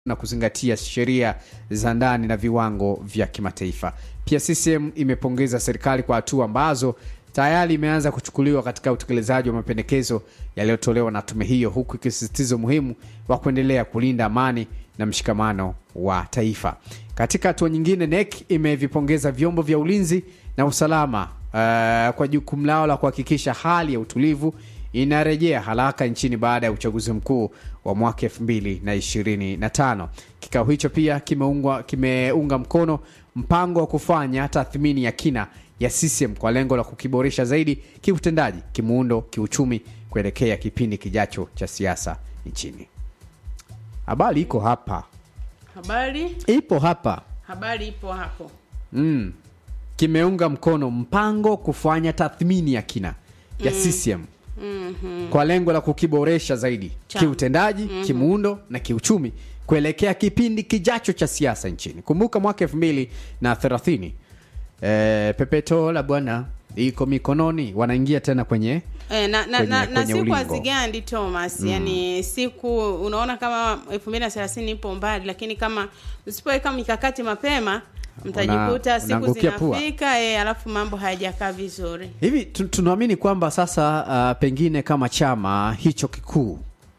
na kuzingatia sheria za ndani na viwango vya kimataifa. Pia CCM imepongeza serikali kwa hatua ambazo tayari imeanza kuchukuliwa katika utekelezaji wa mapendekezo yaliyotolewa na tume hiyo, huku ikisisitiza umuhimu wa kuendelea kulinda amani na mshikamano wa taifa. Katika hatua nyingine, NEC imevipongeza vyombo vya ulinzi na usalama uh, kwa jukumu lao la kuhakikisha hali ya utulivu inarejea haraka nchini baada ya uchaguzi mkuu wa mwaka 2025. Kikao hicho pia kimeungwa, kimeunga mkono mpango wa kufanya tathmini ya kina ya CCM kwa lengo la kukiboresha zaidi kiutendaji, kimuundo, kiuchumi kuelekea kipindi kijacho cha siasa nchini. Habari iko hapa, Habari ipo hapa habari ipo hapo. mm. Kimeunga mkono mpango kufanya tathmini ya kina ya CCM kwa lengo la kukiboresha zaidi Chama. kiutendaji, kimuundo na kiuchumi kuelekea kipindi kijacho cha siasa nchini. Kumbuka mwaka elfu mbili na thelathini e, pepeto la bwana iko mikononi, wanaingia tena kwenye E, na, na, Kwenye- na, na kwenye siku ulingo. hazigandi Thomas yani siku unaona kama elfu mbili na thelathini ipo mbali lakini kama usipoweka mikakati mapema mtajikuta siku unaangukia pua. zinafika e, alafu mambo hayajakaa vizuri hivi. tu- Tunaamini kwamba sasa uh, pengine kama chama hicho kikuu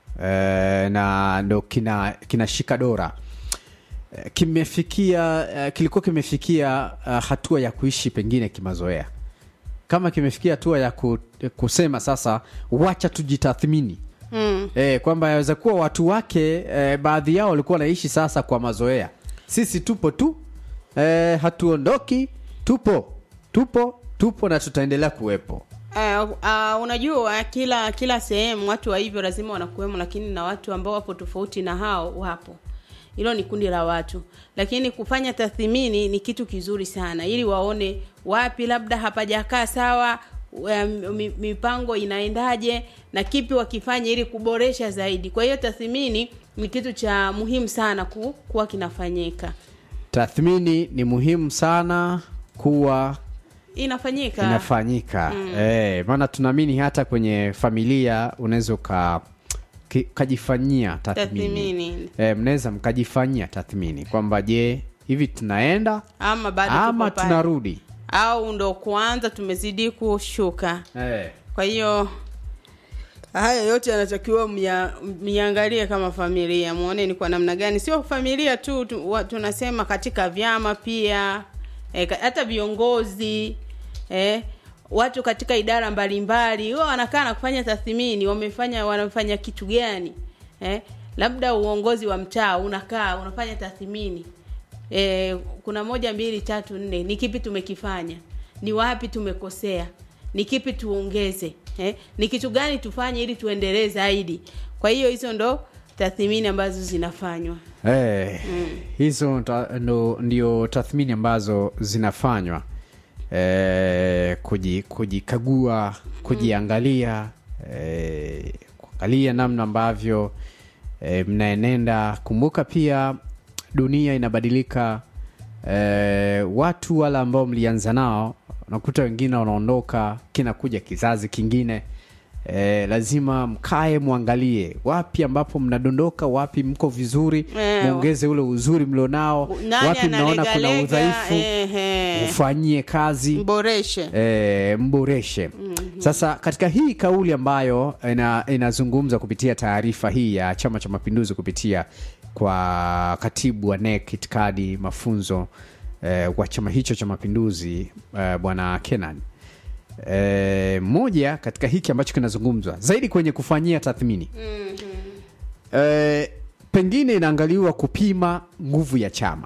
eh, na ndo kina kinashika dora eh, kimefikia eh, kilikuwa kimefikia uh, hatua ya kuishi pengine kimazoea kama kimefikia hatua ya ku, kusema sasa wacha tujitathmini mm. e, kwamba yaweza kuwa watu wake e, baadhi yao walikuwa wanaishi sasa kwa mazoea sisi tupo tu e, hatuondoki tupo tupo tupo na tutaendelea kuwepo Uh, uh, unajua kila kila sehemu watu wa hivyo lazima wanakuwemo lakini na watu ambao wapo tofauti na hao wapo hilo ni kundi la watu lakini kufanya tathmini ni kitu kizuri sana ili waone wapi labda hapajakaa sawa um, mi- mipango inaendaje na kipi wakifanya ili kuboresha zaidi kwa hiyo tathmini ni kitu cha muhimu sana ku, kuwa kinafanyika tathmini ni muhimu sana kuwa inafanyika inafanyika e, maana tunaamini hata kwenye familia unaweza uka ki- ukajifanyia tathmini Tathmini. e, mnaweza mkajifanyia tathmini kwamba je hivi tunaenda ama bado ama tuko pale. tunarudi au ndo kwanza tumezidi kushuka e. kwa hiyo haya yote yanatakiwa mya- mniangalie kama familia muone ni kwa namna gani sio familia tu, tu wa, tunasema katika vyama pia e, hata viongozi e, watu katika idara mbalimbali huwa wanakaa na kufanya tathmini wamefanya wanafanya kitu gani eh? labda uongozi wa mtaa unakaa unafanya tathmini e, kuna moja mbili tatu nne ni kipi tumekifanya ni wapi tumekosea ni kipi tuongeze eh? ni kitu gani tufanye ili tuendelee zaidi kwa hiyo hizo ndo tathmini ambazo zinafanywa Eh, hizo ta, ndo, ndio tathmini ambazo zinafanywa eh, kuji, kujikagua kujiangalia eh, kuangalia namna ambavyo eh, mnaenenda kumbuka pia dunia inabadilika eh, watu wale ambao mlianza nao unakuta wengine wanaondoka kinakuja kizazi kingine eh, lazima mkae mwangalie wapi ambapo mnadondoka wapi mko vizuri Eh, muongeze ule uzuri mlionao Nani wapi mnaona kuna analegalega, udhaifu ehe. ufanyie kazi mboreshe e, mboreshe sasa katika hii kauli ambayo ina, inazungumza kupitia taarifa hii ya chama cha mapinduzi kupitia kwa katibu wa NEC itikadi mafunzo eh, wa chama hicho cha mapinduzi eh, bwana kenan e, moja katika hiki ambacho kinazungumzwa zaidi kwenye kufanyia tathmini e, pengine inaangaliwa kupima nguvu ya chama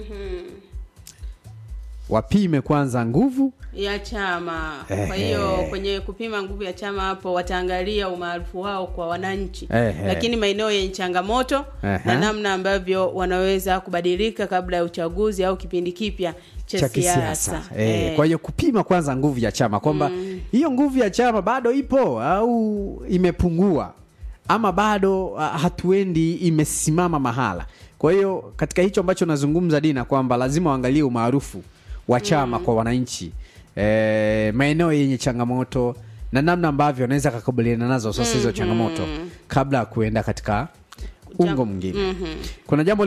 wapime kwanza nguvu ya chama kwa Ehe. hiyo kwenye kupima nguvu ya chama hapo wataangalia umaarufu wao kwa wananchi Ehe. lakini maeneo yenye changamoto Ehe. na namna ambavyo wanaweza kubadilika kabla ya uchaguzi au kipindi kipya cha, cha siasa kisiasa eh, Eh. kwa hiyo kupima kwanza nguvu ya chama kwamba hiyo nguvu ya chama bado ipo au imepungua ama bado uh, hatuendi imesimama mahala kwa hiyo katika hicho ambacho nazungumza dina kwamba lazima waangalie umaarufu wa chama kwa wananchi eh, maeneo yenye changamoto na namna ambavyo wanaweza kakabiliana nazo sasa hizo changamoto kabla ya kuenda katika ungo mwingine kuna jambo